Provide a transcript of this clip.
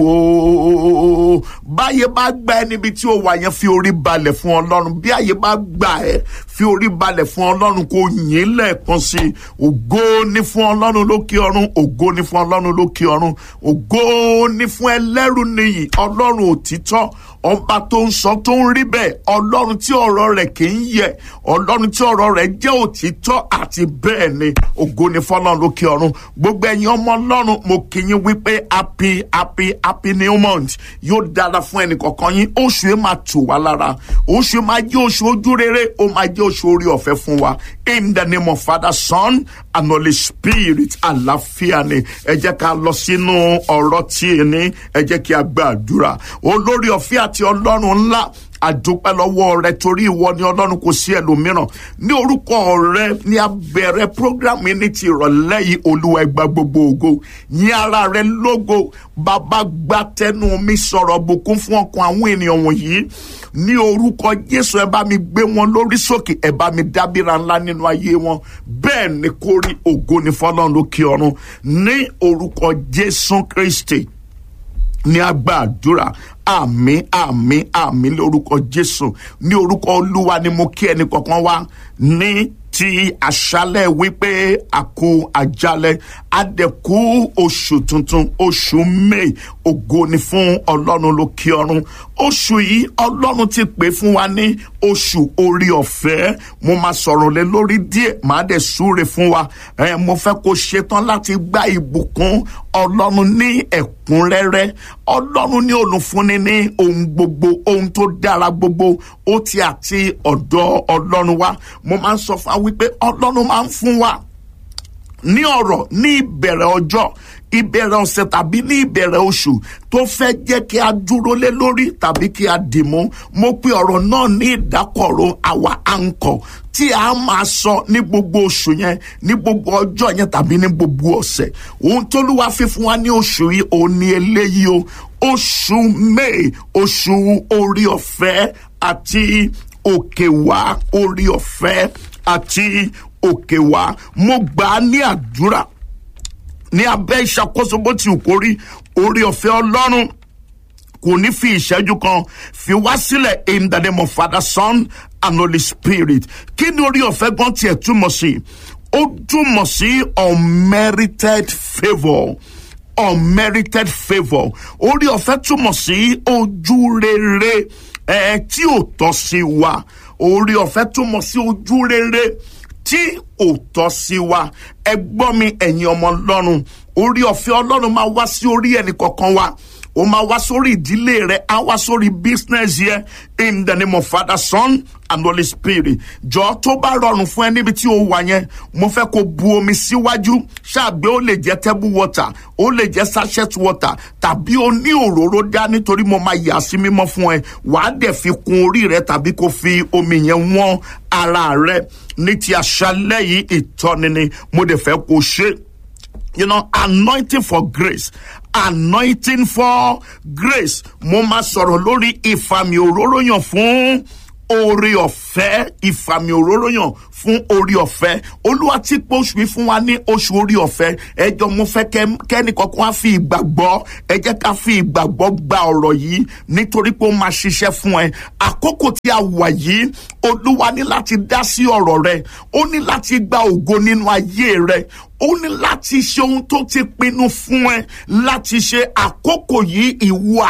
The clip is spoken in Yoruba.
ooo báyé bá gbà ẹ níbi tí o wà yẹn fi orí balẹ̀ fún ọlọ́run bí àyè bá gbà ẹ fi orí balẹ̀ fún ọlọ́run kò yìn lẹ́ẹ̀kan sí i ògo ní fún ọlọ́run lókè ọ̀run ògo ní fún ọlọ́run lókè ọ̀run ògo ní fún ẹlẹ́rù nìyí ọlọ́run òtítọ́ ọba tó ń sọ tó ń rí bẹ́ẹ̀ ọlọ́run tí ọ̀rọ̀ rẹ̀ kì í yẹ ọlọ́run tí ọ̀rọ̀ rẹ̀ jẹ́ òtítọ́ àti bẹ́ẹ̀ ni ògo ní fọlọ́run lókè ọ̀run gbogbo ẹ̀yin ọmọ ọlọ́run mo kì í wípé happy happy happy new month yóò dára fún ẹnì kọ̀ọ̀kan yín oṣù yẹn máa tù wá lára oṣù yẹn máa jẹ́ oṣù ojú rere ó máa jẹ́ oṣù orí ọ̀fẹ́ fún wa in the name of father son and holy spirit àlàáfíà ni ẹ jẹ́ ká lọ sínú ọ̀rọ̀ tí ì ní ẹ jẹ́ kí a gbàdúrà olórí ọ̀fẹ́ àti ọlọ́run ńlá àdúpẹ́ lọ́wọ́ rẹ torí ìwọ ni ọlọ́run kò sí ẹlòmíràn ní orúkọ rẹ ní abẹ̀rẹ̀ programu yìí ní ti ìrọ̀lẹ́ yìí olúwa ẹgbà gbogbo ògo yín ara rẹ lógo bàbá gba tẹnu mi sọ̀rọ̀ bùkún fún ọkàn àwọn ènìyàn wọ̀nyí ní orúkọ jésù ẹ bá mi gbé wọn lórí sókè ẹ bá mi dábìrà ńlá nínú ayé wọn bẹ́ẹ̀ ni kó rí ògo ní fọlọ́run lókè ọ̀run ní orúkọ jésù kristi ní agbàdúrà àmì àmì àmì lórúkọ jésù ní orúkọ olúwa ni mo kí ẹnì kankan wá ní ti àṣálẹ̀ wípé àkó àjálẹ̀ àdẹ̀kú oṣù tuntun oṣù may ògo ni fún ọlọ́run lókè ọ̀run oṣù yìí ọlọ́run ti pè fún wa ní oṣù orí ọ̀fẹ́ mo máa sọ̀rọ̀ lé lórí díẹ̀ màá dẹ̀ súre fún wa ẹ mo fẹ́ kó ṣetán láti gba ìbùkún ọlọ́run ní ẹ̀kúnrẹ́rẹ́ ọlọ́run ní olùfúnni ní ohun gbogbo ohun tó dára gbogbo ó ti àti ọ̀dọ̀ ọlọ́run wa mo máa ń sọ fún wa wípé ọlọ́run máa ń fún wa ní ọ̀rọ̀ ní ìbẹ̀rẹ̀ ọjọ́ ìbẹ̀rẹ̀ ọ̀sẹ̀ tàbí ní ìbẹ̀rẹ̀ oṣù tó fẹ́ jẹ́ kí a dúró lé lórí tàbí kí a dì mú mo pe ọ̀rọ̀ náà ní ìdákọ̀ró àwa àǹkọ̀ tí a máa sọ ní gbogbo oṣù yẹn ní gbogbo ọjọ́ yẹn tàbí ní gbogbo ọ̀sẹ̀ ohun tólúwa fi fún wa ní oṣù yìí òun ni eléyìí o oṣù may oṣù orí ọ̀fẹ́ àti òkè wá orí ọ̀fẹ́ àti òkè wá mo gbà á ní àdúrà ní abẹ́ ìṣàkóso bó ti wù kó rí orí ọ̀fẹ́ ọlọ́run kò ní fi ìṣẹ́jú kan fi wá sílẹ̀ in the name of father son and holy spirit kí ni orí ọ̀fẹ́ gan tiẹ̀ túmọ̀ sí ó túmọ̀ sí unmerited favour unmerited favour orí ọ̀fẹ́ túmọ̀ sí ojú rere ẹ̀ tí ò tọ́ sí wa orí ọ̀fẹ́ túmọ̀ sí ojú rere tí ò tọ́ sí wa ẹ gbọ́ mi ẹ̀yin ọmọ ọlọ́run orí ọ̀fẹ́ ọlọ́run máa wá sí orí ẹnì kọ̀ọ̀kan wa ó máa wá sórí ìdílé rẹ á wá sórí business yẹ in the name of father son and holy spirit jọ tó bá rọrùn fún ẹ níbi tí o wà yẹn mo fẹ́ kó bu omi síwájú ṣáàgbé ó lè jẹ́ table water ó lè jẹ́ sachet water tàbí o ní òróró dá nítorí mo máa yà sí mímọ́ fún ẹ wàá dẹ̀ fi kun orí rẹ tàbí kó fi omi yẹn wọ́n ara rẹ ní ti àṣálẹ́ yìí ìtọ́ni ni mo dẹ̀ fẹ́ kó ṣe you know anointing for grace anointing for grace mo máa sọ̀rọ̀ lórí ìfàmì òróró yàn fún oore ọ̀fẹ́ ìfàmì òróró yàn fún orí ọ̀fẹ́ olúwa tí pé oṣù yìí fún wa ní oṣù orí ọ̀fẹ́ ẹjọ́ mo fẹ́ kẹ́ni kankan á fi ìgbàgbọ́ ẹ jẹ́ ká fi ìgbàgbọ́ gba ọ̀rọ̀ yìí nítorí pé ó máa ṣiṣẹ́ fún ẹ àkókò tí a wà yìí olúwa ní láti dá sí ọ̀rọ̀ rẹ ó ní láti gba ògo nínú ayé rẹ ó ní láti ṣe ohun tó ti pinnu fún ẹ láti ṣe àkókò yìí ìwọ